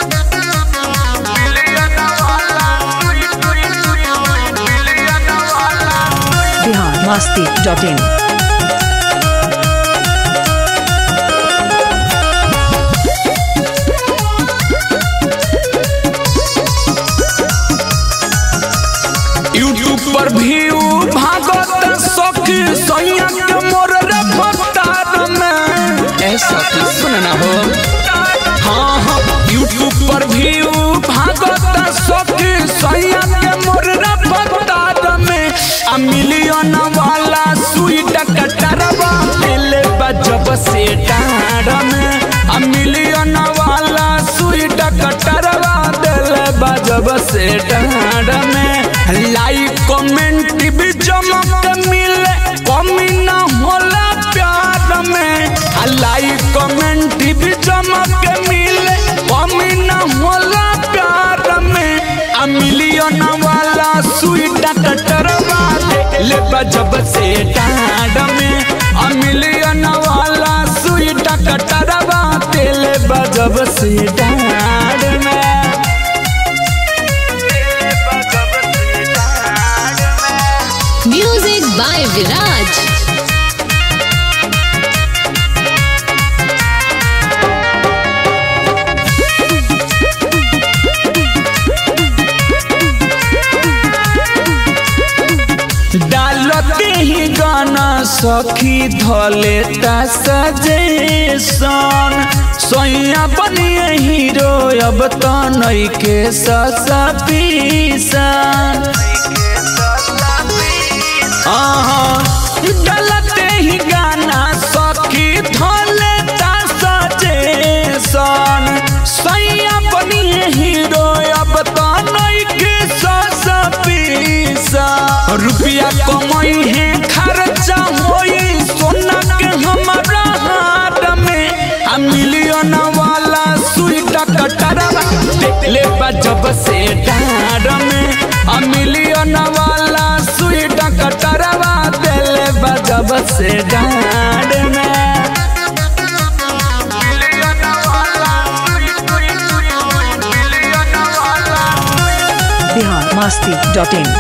Bihar Masti dot in YouTube पर view भागत सखी सैया के मोर रे भक्तार में ऐसा कि सुनना हो हाँ हाँ यूट्यूब पर व्यू भागत सखी सैया के मोर रे भक्तार में आ मिलियन वाला स्वीट कटरवा ले बजब से डार में आ मिलियन वाला स्वीट कटरवा दिल बजब से डार में लाइक कमेंट भी जमक मिले कमी न होला प्यार में आ लाइक कमेंट भी जमक मिले कमी न होला प्यार में आ मिलियन वाला स्वीट कटरवा ले बजब से डांड में आ मिलियन वाला स्वीट कटरवा ले बजब से डांड में Music by Viraj. डालते ही गाना सखी धले सजेशन सोया बनिए हीरो अब तो नई के सपीसन डालते ही गाना सखी धले सजेशन सोया बनिए हीरो अब तो नई के सपीसन रुपया कमाई है खर्चा होई सोना के हमारा हाथ में आ मिलियन वाला स्वीट कटरवा ले बजब से डार में आ मिलियन वाला स्वीट कटरवा ले बजब से डार में Bihar Masti dot in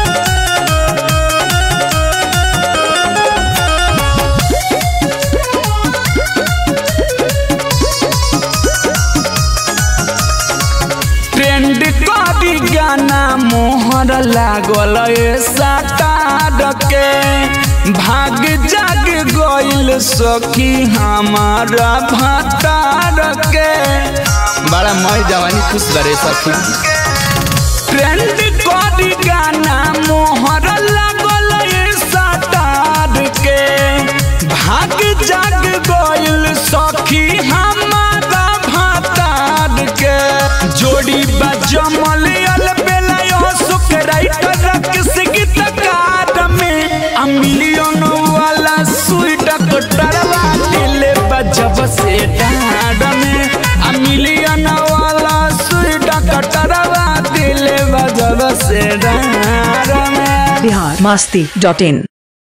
trend करी गाना मोहर लागल साटार के भाग जाग गइल सखी हमारा भतार के बड़ा मई जवानी खुश करे सखी ट्रेंड करी गाना मोहर लागल साटार के भाग जाग गइल सखी हमारा भतार के जोड़ी बजमल अल बेलायो सुख राइटर रक्स गीतकार में आ मिलियन वाला स्वीट कटरवा दिले बजब से डाड में आ मिलियन वाला स्वीट कटरवा दिले बजब से डाड में बिहार मस्ती डॉट इन